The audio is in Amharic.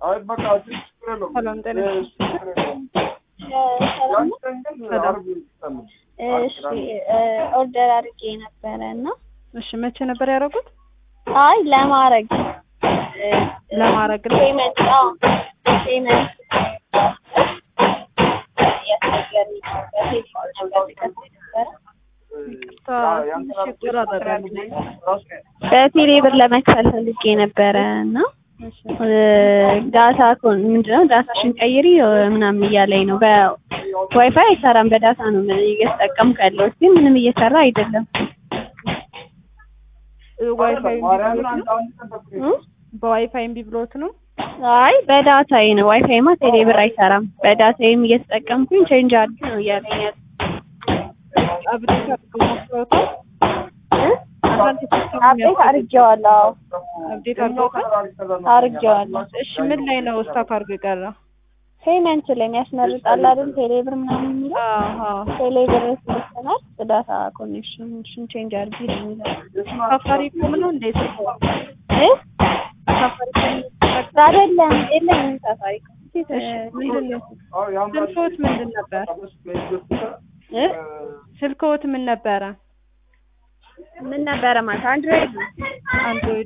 አይ በቃ ችግር የለውም። ሰላም ጤና እ፣ ችግር የለውም። ሰላም ነው። ያንተን ግን ሰላም። አርብ ይስጠልን። እሺ እ፣ ኦርደር አድርጌ ነበረ እና እሺ መቼ ነበር ያደረጉት? አይ ለማድረግ እ፣ ለማድረግ ነው። ፔመንት አዎ ፔመንት ያስቸገረኝ ነበር። ቴሌፎን ነበር ልከፍል ነበረ። ይቅርታ ትንሽ ይቆራረጣል። በቴሌ ብር ለመክፈል ፈልጌ ነበረ እና እሺ እ፣ ዳታ ኮን ምንድነው ዳታሽን ቀይሪ እ፣ ምናምን እያለኝ ነው። በዋይፋይ አይሰራም፣ በዳታ ነው እየተጠቀምኩ ያለሁት ግን ምንም እየሰራ አይደለም። ዋይፋይ እምቢ ማርያምን ብሎት አንድ ነው? አንድ ቀን ጠብቀኝ። እ? በዋይፋይ እምቢ ብሎት ነው? አይ በዳታዬ ነው። ዋይፋይማ ቴሌ ብር አይሰራም። በዳታዬም እየተጠቀምኩኝ ቼንጅ አድርጊ ነው እያለኝ ያለ አብዴት አድርገው ሞክረውታል? አንዳንድ ሲስተም አፕዴት አድርጌዋለሁ። አብዴት አድርገውታል? አድርጌዋለሁ። እሺ ምን ላይ ነው ስታክ አድርጎ የቀረ? ፔመንት ላይ የሚያስመርጣል አይደል? ቴሌ ብር ምናምን የሚለው አሃ ቴሌ ብር ስለሰናል ዳታ ኮኔክሽን ቼንጅ አድርጊ ነው የሚለው ሳፋሪኮም ነው እንዴ? እ? ሳፋሪኮም አይደለም የለኝም ሳፋሪኮም እሺ ምንድን ነው ስልክዎት ምንድን ነበር? እ? ስልክዎት ምን ነበረ? ምን ነበረ ማለት አንድሮይድ ነው አንድሮይድ